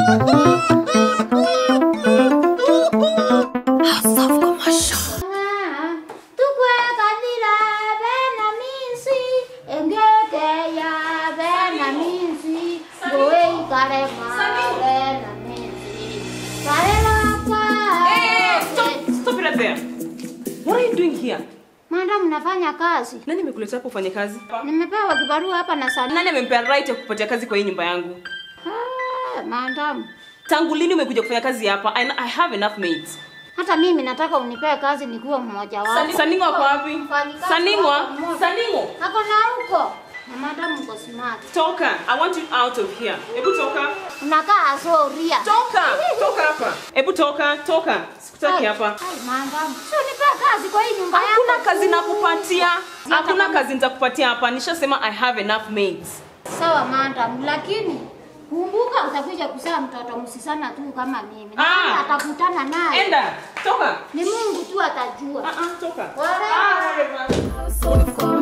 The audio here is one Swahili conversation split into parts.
Tukwe kadira bena minsi engeke ya bena minsi goe kare ma bena minsi kare lapa Hey, stop, stop it right there. What are you doing here? Madam nafanya kazi Nani amekuletea hapa ufanye kazi? nimepewa kibarua hapa na sana Nani amempea right ya kupatia kazi kwa hii nyumba yangu? Ah, madam Tangu lini umekuja kufanya kazi hapa? I, I have enough mates. hata mimi nataka unipee kazi nikuwe mmoja wao Sani- Saningwa kwa wapi? Mfanyikazi Saningwa? wako mmoja. Saningwa? ako na huko na madam uko smart Toka. I want you out of here. Hebu toka. unakaa asoria Toka. Toka hapa. Hebu toka, toka. Sikutaki hapa. Ai, madam sio nipee kazi kwa hii nyumba yangu Hakuna kazi nakupatia. Hata Hakuna kama- kazi nitakupatia hapa. Nishasema I have enough mates. Sawa madam, lakini kumbuka utakuja kuzaa mtoto msisana tu kama mimi. Na Ah. kama atakutana naye Enda. Toka. ni Mungu tu atajua. Ah ah, toka. Whatever. Ah, whatever.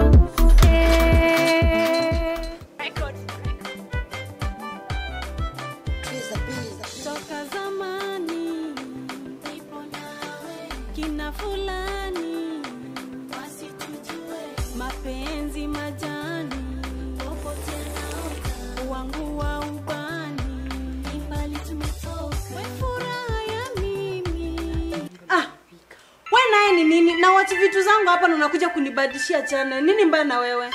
toka zamani kina fulani mapenzi majani wangu wa ubani we furaha ya mimi Ah, we naye ni nini? Na wachi vitu zangu hapa na unakuja kunibadilishia channel. Nini mbaya na wewe?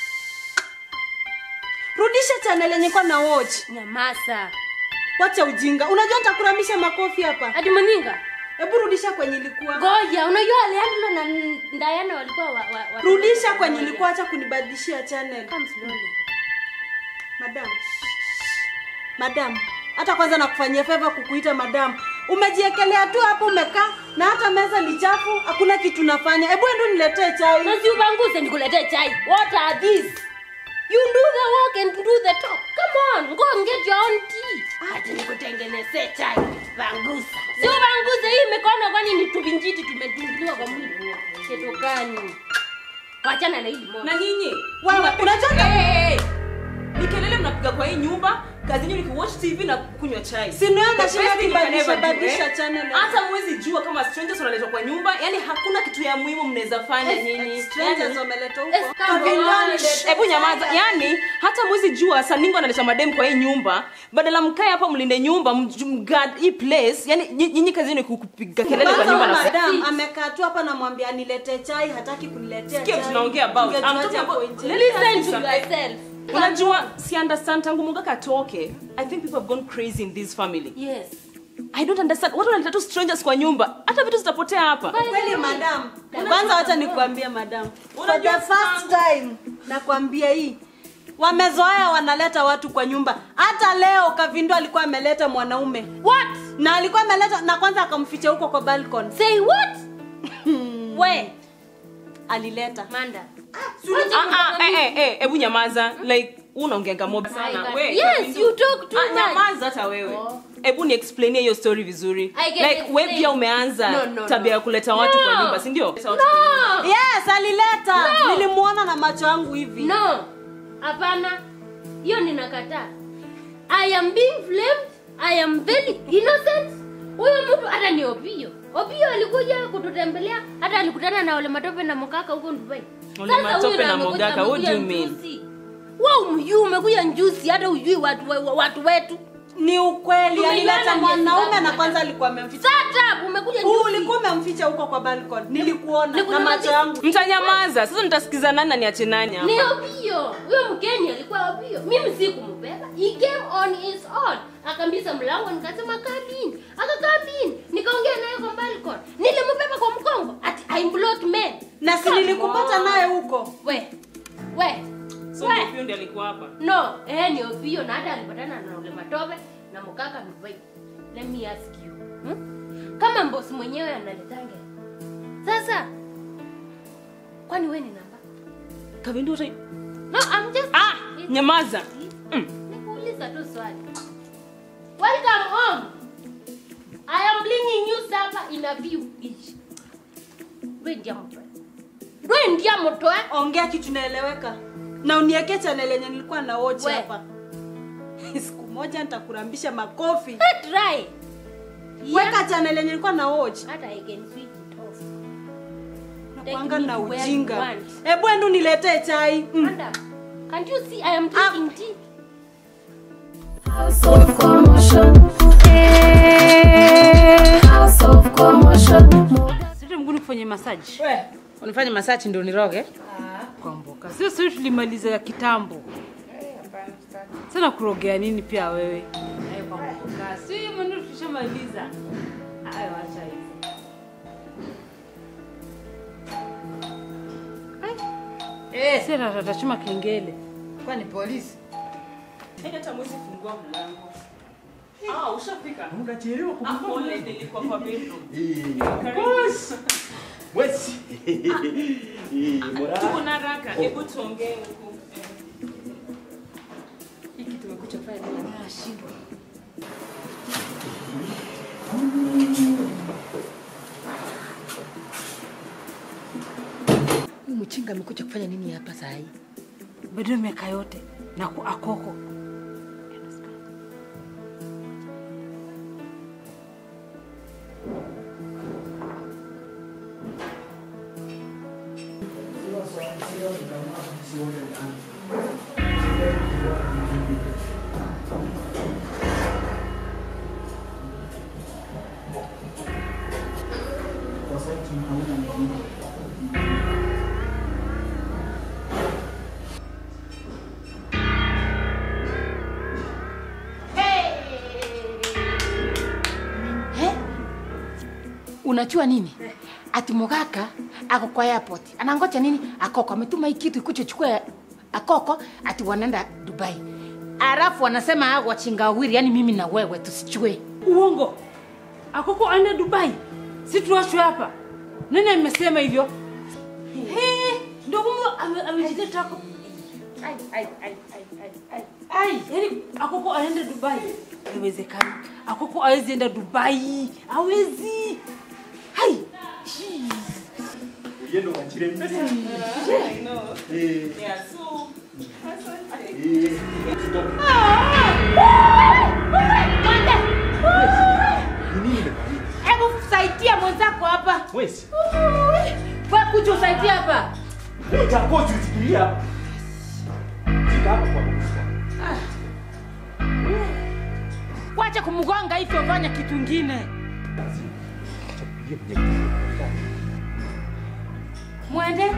Rudisha channel yenye kwa na watch. Nyamasa. Wacha ujinga. Unajua nitakuramisha makofi hapa. Ati Moninga. Hebu rudisha kwenye ilikuwa. Ngoja, unajua Leandro na Diana walikuwa wa, wa, wa Rudisha kwenye ilikuwa, acha kunibadilishia channel. Come slowly. Madam. Madam. Hata kwanza nakufanyia favor kukuita madam. Umejiekelea tu hapo umekaa na hata meza ni chafu, hakuna kitu nafanya. Hebu endo niletee chai. Na si ubanguze nikuletee chai. What are these? You do the work and do the talk. Come on, go and get your own tea. Ati nikutengenezee chai. Bangusa. Si ubanguze hii mikono kwani ni tubinjiti tumedungiliwa kwa mwili. Ketokani. Wachana na hii moja. Na nyinyi? Wewe unataka Hey, hey, hey. Ni kelele mnapiga kwa hii nyumba, kazi yenu ni kuwatch TV na kunywa chai. Si ndio The nashinda best thing you can kibadilisha ever do, badilisha eh? channel. Hata mwezi jua kama strangers wanaletwa kwa nyumba, yani hakuna kitu ya muhimu mnaweza fanya nyinyi. Strangers Yani- wameletwa Eh, huko. come Kavindani on. lete Hebu nyamaza. chai. Yani hata mwezi jua Saningo analeta madem kwa hii nyumba, badala mkae hapa mlinde nyumba, mj- mguard hii place. Yani nyi- nyinyi kazi yenu ni kupiga kelele kwa Kwanza nyumba huyu na madam amekaa tu hapa namwambia niletee chai, hataki kuniletea Sikia chai. tunaongea about. I'm Ungejuaje talking hapo about- nje? Listen to yourself. Unajua si understand tangu Mungaka atoke. I think people have gone crazy in this family. Yes. I don't understand. Watu wanaleta tu strangers kwa nyumba. Hata vitu zitapotea hapa. Kweli madam. Kwanza wacha nikuambie madam. For the Unajua first time nakwambia hii. Wamezoea wanaleta watu kwa nyumba. Hata leo Kavindo alikuwa ameleta mwanaume. What? Na alikuwa ameleta na kwanza akamficha huko kwa balcony. Say what? Where? Alileta. Manda. Ah ah eh eh eh hebu nyamaza. Like unaongeanga mob sana. I We. Yes, you talk too Ah, much. nyamaza hata wewe. Oh. Hebu ni explainie hiyo story vizuri. I can Like wewe explain. pia umeanza No, no, tabia ya no. kuleta watu kwa No. nyumba, si ndio? No. Yes, alileta. No. Nilimuona na macho yangu hivi. No. Hapana. Hiyo ninakataa. I am being blamed. I am very innocent. Huyo mtu hata ni Opio. Opio alikuja kututembelea, hata alikutana na Ole Matope na Mokaka huko Dubai. Ole Sasa Matope huyu na amekuja- Mogaka, what do you amekuja mean? njuzi. Wewe umjui umekuja njusi hata ujui watu, we- watu wetu. Ni ukweli Tumeiona alileta miezi mwanaume ngapi na hata? kwanza alikuwa amemficha. Shut up, umekuja Huu njusi. ulikuwa umemficha huko kwa balcony. Nilikuona na Nikunyamazi- macho yangu. Mtanyamaza. Sasa nitasikiza nani na niache nani hapa. ni Opio. Huyo Mkenya alikuwa Opio. Mimi sikumbeba. He came on his own. Akambisa mlango nikasema come in. Akakaa in. Nikaongea naye kwa balcony. Nilimbeba kwa mkongo. Ati I block men. Na si Come nilikupata on. naye huko. We. We. So We. ndio ndio alikuwa hapa. No, eh ni Opio na hata alipatana na ule Matope na Mokaka Dubai. Let me ask you. Hmm? Kama boss mwenyewe analitanga. Sasa kwani wewe ni namba? Kavindu utai. No, I'm just Ah, nyamaza. Mm. Nikuuliza tu swali. Welcome home. I am bringing you supper in a few each. Wewe ndia mtoe. Wewe ndia mtoe. Ongea kitu naeleweka. Na uniweke channel yenye nilikuwa na watch We. hapa. Siku moja nitakurambisha makofi. Try. Weka channel yenye nilikuwa na watch. Hata I can switch it off. Nakwanga me na to where you ujinga. want. Hebu endo niletee chai. Mm. Madam, can't you see I am drinking tea? House of commotion. Eh, House of commotion. Sasa mguni kufanya massage. We, unifanye masachi ndio niroge? Kwa mboka. Sio sio tulimaliza ya kitambo. Sana kurogea nini pia wewe? Eh, kwa mboka. Sio hiyo maneno tulishamaliza. Hayo acha hizo. Eh, sasa tatachuma kengele. Kwani polisi? Hata mwezi fungua mlango. Ah, ushafika? Unachelewa Ah, pole nilikuwa kwa bedroom. Wesi. Tuko na haraka, hebu tuongee huku. Hiki tumekuja pale na nashindwa. Huyu mchinga amekuja kufanya nini hapa saa hii? Bado miaka yote na ku- akoko. He? Unajua nini? Ati Mugaka ako kwa airport. Anangoja nini? Akoko ametuma hii kitu ikuje chukue Akoko ati wanaenda Dubai. Alafu wanasema hao wachinga wawili, yani mimi na wewe tusichue. Uongo. Akoko aende Dubai. Si tuachwe hapa. Nani amesema hivyo? He, ndio mume ame- amejileta hapo. Ai, ai, ai, ai, ai, ai. Ai, yani Akoko aende Dubai. Haiwezekani. Akoko hawezi enda Dubai. Hawezi. Hai. Yendo wachire mbele. I know. Eh. Yeah, so Eh. Ni nini imefanyika? Hebu saidia mwenzako hapa. Wesi. Wewe kuja usaidia hapa. Utakuwa usifikiria hapa. Fika hapa kwa Mungu. Wacha kumgonga hivyo, fanya kitu kingine. Pigie mwenye kiti. Mwende.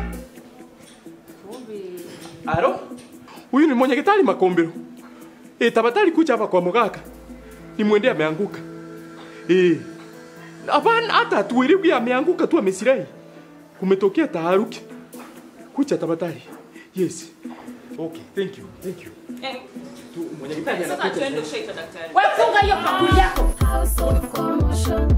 Alo? Huyu ni mwenye kitali Makombero. Eh, tafadhali kuja hapa kwa Mugaka. Ni mwende ameanguka. Eh. Hapana hata tuelewi ameanguka tu amesirai. Kumetokea taharuki. Kuja tafadhali. Yes. Okay, thank you. Thank you. eh, Tu mwenye kitali sasa anakuja. tuende ushaita daktari. Wewe funga hiyo bakuli yako. House of commotion.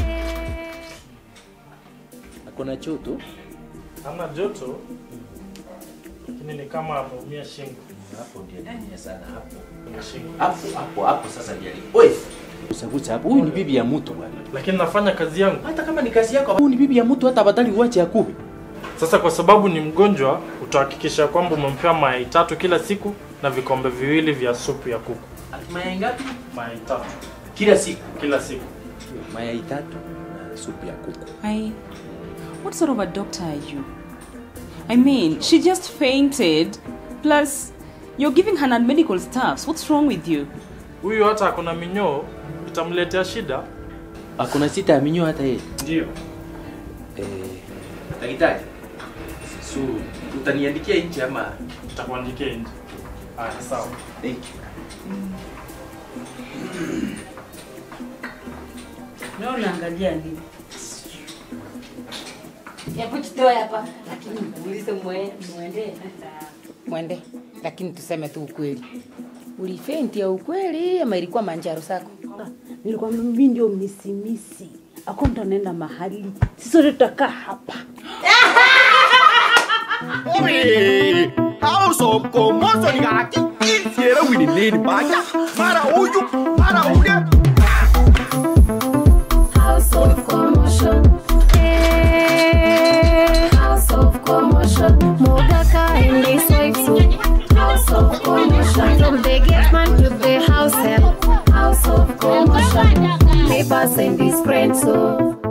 Akona choto Hana joto lakini ni kama ameumia shingo. hapo ndio anaumia sana hapo. Shingo. Hapo hapo hapo sasa ndio. Oi. Usagusa hapo. Huyu ni bibi ya mtu bwana. Lakini nafanya kazi yangu. Hata kama ni kazi yako, huyu ni bibi ya mtu hata badali uache akue. Sasa kwa sababu ni mgonjwa, utahakikisha kwamba umempea mayai tatu kila siku na vikombe viwili vya supu ya kuku. Mayai ngapi? Mayai tatu Kila siku. kila siku. Mayai tatu na supu ya kuku. I. What sort of a doctor are you? I mean, she just fainted. Plus, you're giving her non medical stuffs. What's wrong with you? Huyu hata akona minyoo, itamletea shida. Akona sita ya minyoo hata yeye. Ndio. Eh, daktari. So, utaniandikia nje ama Nitakuandikia nje. Haya, sawa. thank you. Na unaangalia nini? Hebu tutoe hapa. Lakini muulize mwe, mwende. Mwende. Lakini tuseme tu ukweli. Ulifenti ya ukweli ama ilikuwa manjaro sako? Nilikuwa mimi ndio misimisi. Ako mtu anaenda mahali. Sisi sote tutakaa hapa. House of commotion garaki. Siera wini leni baja. Mara huyu, mara ule. House of commotion. Eh, House of commotion. Mogaka and his wife too. House of commotion. From the gate man to the house help. us and his friends. So